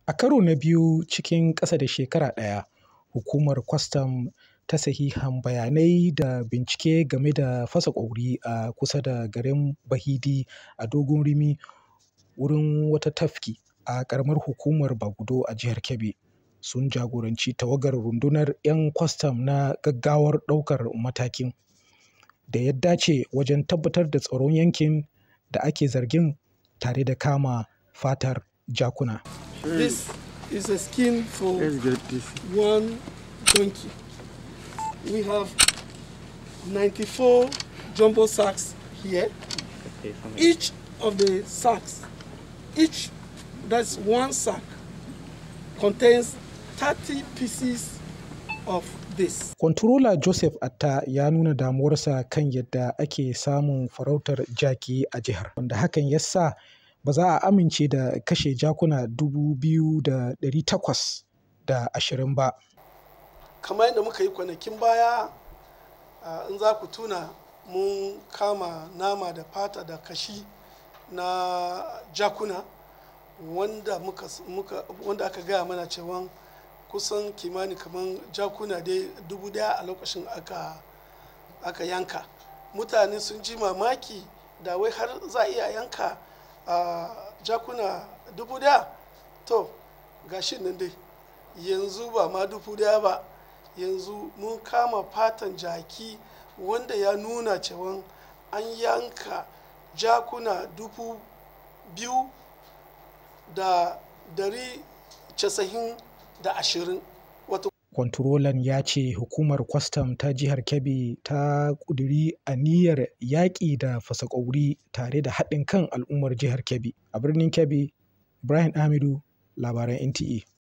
A karo na biyu cikin ƙasa da shekara ɗaya, Hukumar Kwastam ta sahihan bayanai da bincike game da fasa ƙwauri a kusa da garin Bahidi a Dogon Rimi, wurin wata tafki a ƙaramar hukumar Bagudo a jihar Kebbi, sun jagoranci tawagar rundunar 'yan kwastam na gaggawar ɗaukar matakin da ya dace wajen tabbatar da tsaron yankin da ake zargin tare da kama fatar jakuna. This is a skin for one donkey. We have 94 jumbo sacks here. Each of the sacks, each that's one sack, contains 30 pieces of this. Kwantarola Joseph Atta ya nuna damuwarsa kan yadda ake samun farautar jaki a jihar, wanda hakan ya sa ba za a amince da kashe jakuna 2,820 ba. Kamar yadda muka yi kwanakin baya, uh, in za ku tuna mun kama nama da fata da kashi na jakuna wanda, muka, muka, wanda aka gaya mana cewa kusan kimani kamar jakuna dai dubu daya a lokacin aka, aka yanka. Mutane sun ji mamaki da wai har za a iya yanka uh, jakuna dubu daya to gashi nan dai yanzu ba ma dubu daya ba yanzu mun kama fatan jaki wanda ya nuna cewa an yanka jakuna dubu biyu da dari casa'in da ashirin wato Kwantarolan ya ce hukumar kwastam ta jihar Kebbi ta ƙudiri aniyar yaƙi da fasa ƙwauri tare da haɗin kan al'ummar jihar Kebbi. A birnin Kebbi, Ibrahim Hamidu, labaran NTA.